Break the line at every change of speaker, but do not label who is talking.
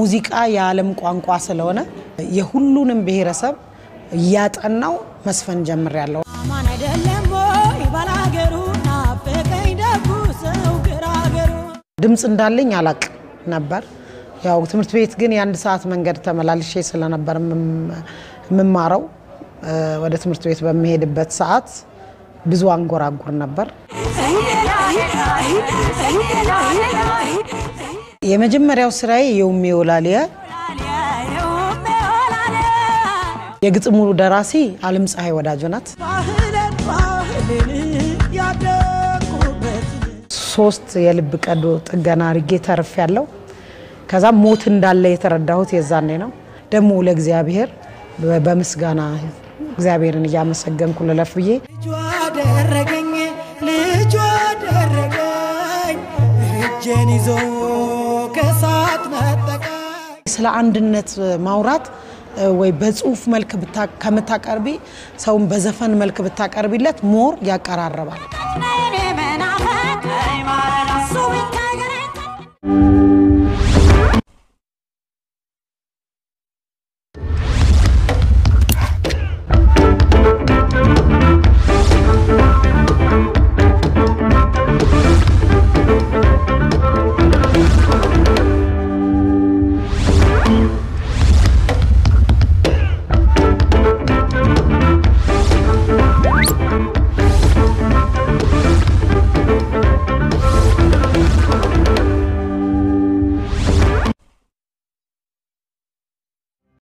ሙዚቃ የዓለም ቋንቋ ስለሆነ የሁሉንም ብሔረሰብ እያጠናው መስፈን ጀምሬያለሁ።
አማን አይደለም ወይ ባላገሩ ናፈቀኝ ደጉ ሰው ገራገሩ
ድምፅ እንዳለኝ አላቅ ነበር። ያው ትምህርት ቤት ግን የአንድ ሰዓት መንገድ ተመላልሼ ስለነበር የምም- የምማረው እ፣ ወደ ትምህርት ቤት በሚሄድበት ሰዓት ብዙ አንጎራጉር ነበር። የመጀመሪያው ስራዬ የውሜ ወላሊያ የግጥሙ ደራሲ አለም ፀሐይ ወዳጆ ናት።
ባህልን ባህልን ያደጉበት
ሶስት የልብ ቀዶ ጥገና አድርጌ ተርፍ ያለው ከዛ ሞት እንዳለ የተረዳሁት የዛኔ ነው። ደግሞ ለእግዚአብሔር በ- በምስጋና እግዚአብሔርን እያመሰገንኩ ልለፍ ብዬ
ልጇ አደረገኝ ልጇ አደረገኝ እጄን ይዞ ከሳት ነጠቀኝ
ስለ አንድነት ማውራት እ፣ ወይ በጽሁፍ መልክ ብታ- ከምታቀርቢ ሰውን በዘፈን መልክ ብታቀርቢለት ሞር ያቀራርባል።